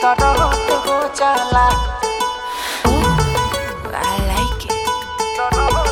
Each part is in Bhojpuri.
दर्द हो जाला I like it.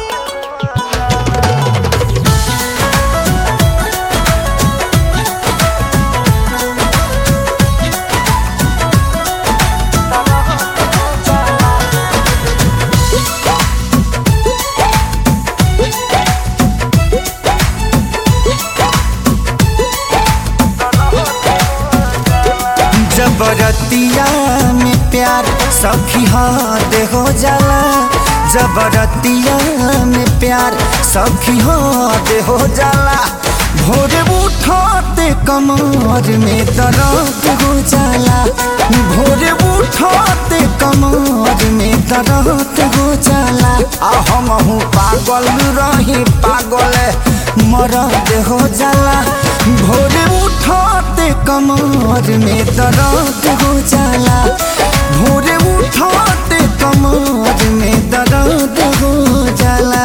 जबरतिया में प्यार सखी हाथ हो जाला जबरतिया में प्यार सखी हाथ हो जाला भोरे उठते कमर में दर्द हो जाला भोरे उठते कमर में दर्द हो जाला आ हम हूँ पागल रही पागल मरद हो जाला भोरे उठते कमर में दर्द हो जाला भोरे उठते कमर में दर्द हो जाला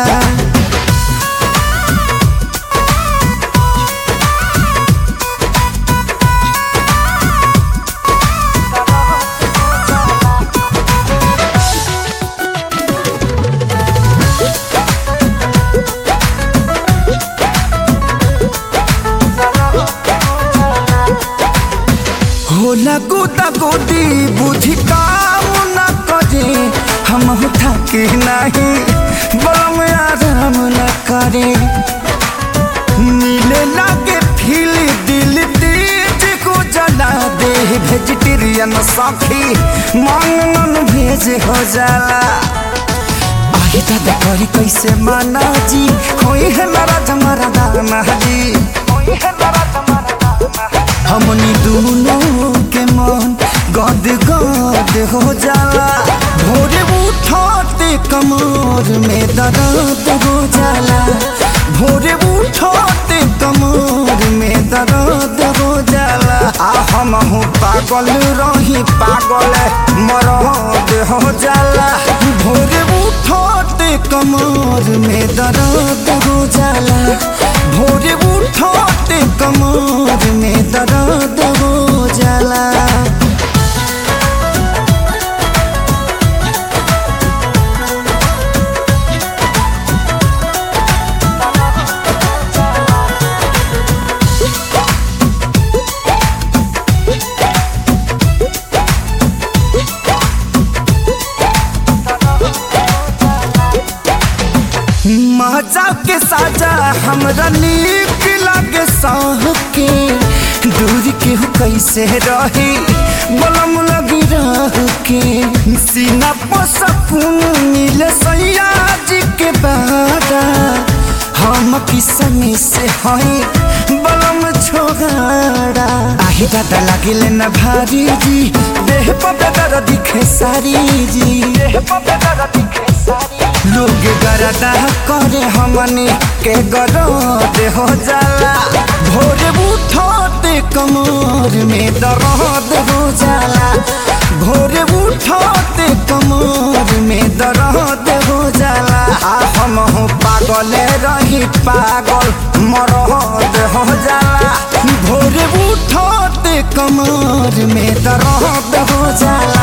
होला गोदा गोदी बुद्धि काम न करे हम थके नहीं बम आराम न करे नीले लागे फील दिल तेज को जला दे वेजिटेरियन सखी मांगन भेज हो जाला आही दादा करी कैसे माना जी होई है नाराज हमारा दाना जी होई है नाराज हमारा दाना हमनी दोनों के मन गद गद हो जाला भोरे उठते कमर में दर्द हो जाला भोरे उठते कमर में दर्द हो जाला आ हम हूँ पागल रही पागल मरद हो जाला भोरे उठते कमर में दर्द हो जाला भोरे उठते कमर में दर्द हो जाला मजा के साजा हमरा नीक लागे साह के दूर के हो कैसे रही बलम लगी रह के सीना पर सकून मिले सैया जी के बारा हम किसमी से हई बलम छोगाड़ा आही दादा लागिले न भारी जी देह पर बेदर दिखे सारी जी देह पर बेदर दिखे सारी लोग गरदा करे हमनी के गरद हो जाला भोरे उठते कमर में दर्द हो जाला भोरे उठते कमर में दर्द हो जाला आ हम हो पागल रही पागल मरद हो जाला भोरे उठते कमर में दर्द हो जाला